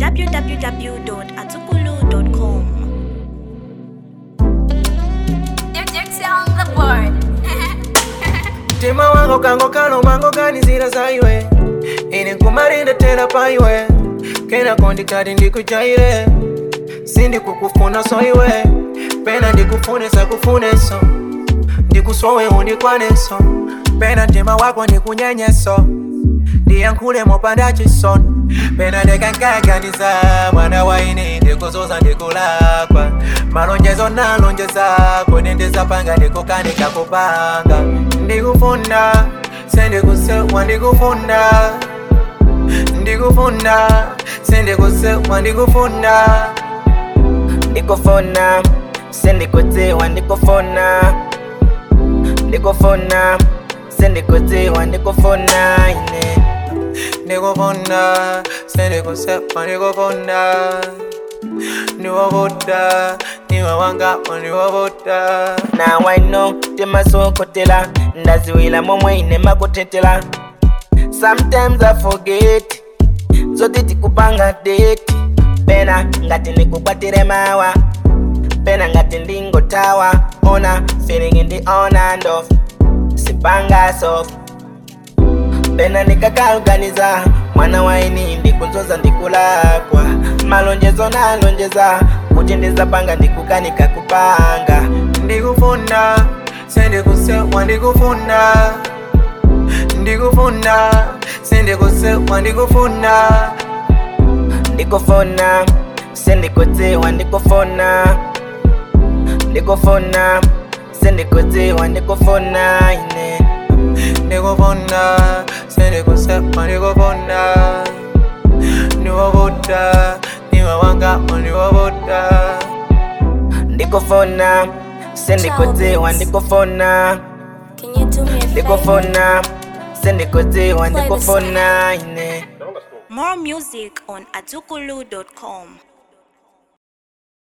www.atukulu.com. mtima wango kango kano mango ganizira zaiwe ine nkumalinda tera paiwe kena kondi kati ndikujaire sindi kukufuna so iwe pena ndikufune sakufuneso ndikusowe undikwaneso pena mtima wako ndikunyenyeso ndiyankhule mopanda chisoni pena ndekankakaniza mwana waine ndikuzuza ndikulakwa malonjezo nalonjezako nendezapanga ndikukanika kupanga ndikufunda sendikusewa ndikufunda ndikufunda sendikusewa ndikufunda ndikufuna sendikudziwa ndikufuna ndikufuna sendikudziwa ndikufuna ine ndikufunda sendikusewa ndikufunda ndiwovuta niwe wangapo ndiwovuta now i know timasokotela ndaziwila momwe ine makutetela sometimes i forget zoti tikupanga date pena ngati ndikukwatire mawa pena ngati ndingotawa ona feeling ndi on and off sipanga soft pena ndikakaluganiza mwana waini ndikunzoza ndikulakwa malonjezo nalonjeza kuti ndizapanga ndikukanika kupanga ndikufunda sendikusewa ndikufunda ndikufunda sendikusewa ndikufunda ndikufuna sendikudziwa ndikufuna ndikufuna sendikudziwa ndikufuna ine ndikufunda sendikusewa ndikufunda ndiwovuta niwe wangapo ndiwovuta ndikufuna sendikudziwa ndikufuna Can you do me a favor? ndikufuna sendikudziwa ndikufuna ine More music on atukulu.com.